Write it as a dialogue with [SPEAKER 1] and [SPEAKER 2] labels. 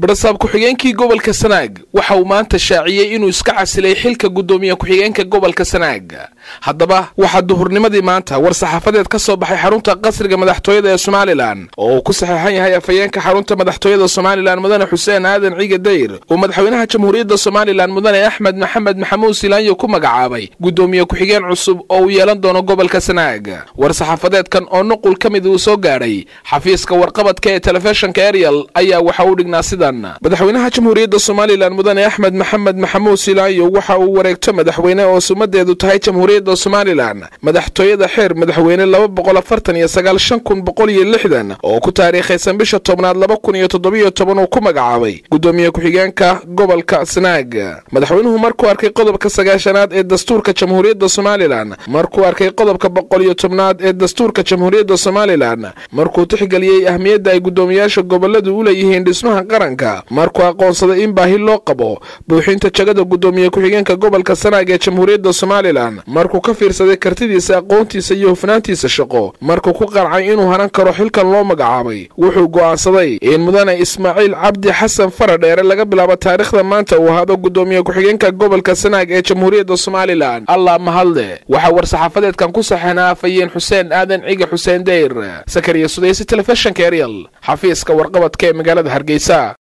[SPEAKER 1] barasaab ku-xigeenkii gobolka sanaag waxa uu maanta shaaciyey inuu iska casilay xilka guddoomiye ku-xigeenka gobolka sanaag haddaba waxaa duhurnimadii maanta war saxaafadeed ka soo baxay xarunta qasriga madaxtooyada ee somalilan oo uu ku saxeexan yahay afhayeenka xarunta madaxtooyada somalilan mudane xuseen aadan ciige dayr uu madaxweynaha jamhuuriyadda somalilan mudane axmed maxamed maxamuud silaanyo ku magacaabay guddoomiye ku-xigeen cusub oo uu yeelan doono gobolka sanaag war saxaafadeedkan oo nuqul ka mid uu soo gaadhay xafiiska warqabadka ee telefishinka ariel ayaa waxa uu dhignaa sidan madaxweynaha jamhuuriyadda somalilan mudane axmed maxamed maxamuud silaanyo waxa uu wareegto madaxweyne oo sumadeedu tahay jamhuuriyadda somalilan madaxtooyada xeer madaxweyne laba boqol afartan iyo sagaal shan kun boqol iyo lixdan oo ku taariikhaysan bisha tobnaad laba kun iyo toddobiyo toban uu ku magacaabay guddoomiye ku-xigeenka gobolka sanaag madaxweynuhu markuu arkay qodobka sagaashanaad ee dastuurka jamhuuriyadda somalilan markuu arkay qodobka boqol iyo tobnaad ee dastuurka jamhuuriyadda somalilan markuu tixgeliyey ahmiyadda ay guddoomiyaasha goboladu u leeyihiin dhismaha qaranka markuu aqoonsaday in baahi loo qabo buuxinta jagada guddoomiye ku-xigeenka gobolka sanaag ee jamhuuriyadda somalilan markuu ka fiirsaday kartidiisa aqoontiisa iyo hufnaantiisa shaqo markuu ku qancay inuu haran karo xilkan loo magacaabay wuxuu go'aansaday in mudane ismaaciil cabdi xasan faradheere laga bilaabo taariikhda maanta uu ahaado guddoomiye ku-xigeenka gobolka sanaag ee jamhuuriyadda somalilan allah mahadle waxaa war-saxaafadeedkan ku saxeynaa afhayeen xuseen aadan ciga xuseen dayr sakariya sudaysi telefishinka ariel xafiiska warqabadka ee magaalada hargeysa